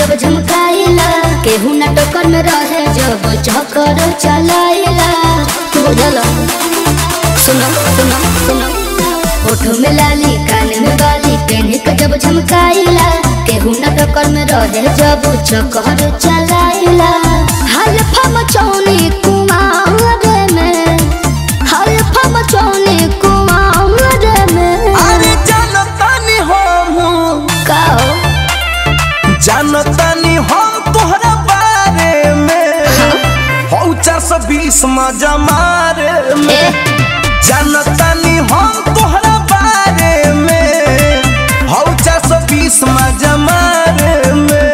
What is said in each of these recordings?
जब झमकाइला केहू न टोकर में रहे जब चक्कर चलाइला बुझल सुनो सुनो सुनो होठो में लाली कान में बाली पेन्ह के जब झमकाइला केहू न टोकर में रहे जब चक्कर चलाइला हल्फा मचौनी कुमार में हल्फा मचौनी कुमार में अरे जानतानी हम काओ जानतानी हम तोहरा बारे में हौ चार सौ बीस मजा मारे में ए जानतानी हम तोहरा बारे में हौ चार सौ बीस मजा मारे में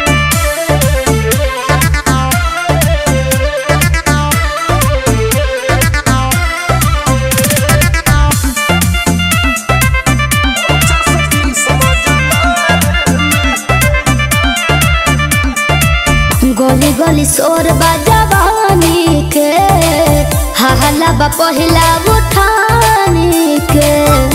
गली गली शोर बजवानी के हहला बा पहिला उठानी के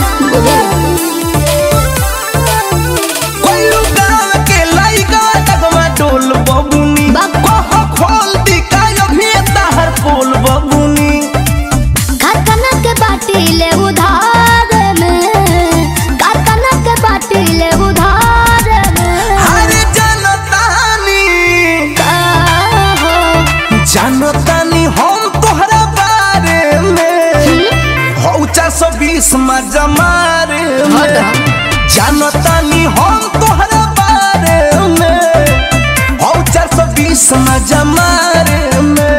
कोइलू गाँव के लइका डगमा डोल बबुनी बाप। कह खोल दी का अभी ताहर पोल बबुनी कारखाना के बाटी ले उधार में कारखाना के बाटी ले उधार में अरे जानतानी का हो जानतानी हम तोहरा बारे में हौ चार सौ बीस मजा मारे में जानतानी हम तोहरा बारे में हौ चार सौ बीस मजा मारे में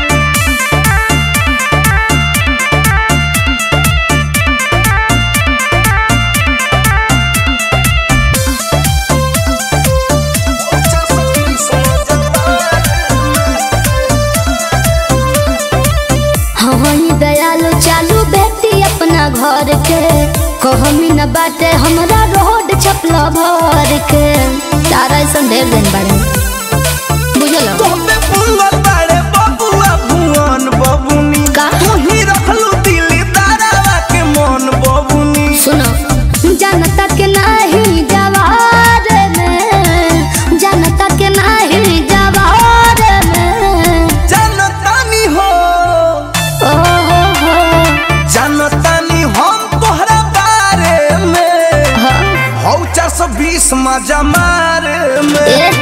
हवनी दयालु चालू बेटी अपना घर के कहमी न बाटे हमरा रोड छपला भर के तारा ऐसा ढेर दिन बारे बुझल तोहपे पुंगल बाड़े बबुआ भुवन बबुनी का? तू ही रखलू दिली दारावा के मन बबुनी सुनो जनता के नाही जवार में जनता के नाही जवार में जानतानी हो ओ हो हो जानतानी हम तोहरा बारे में हाँ, हौ चार सौ बीस मजा मारे में ए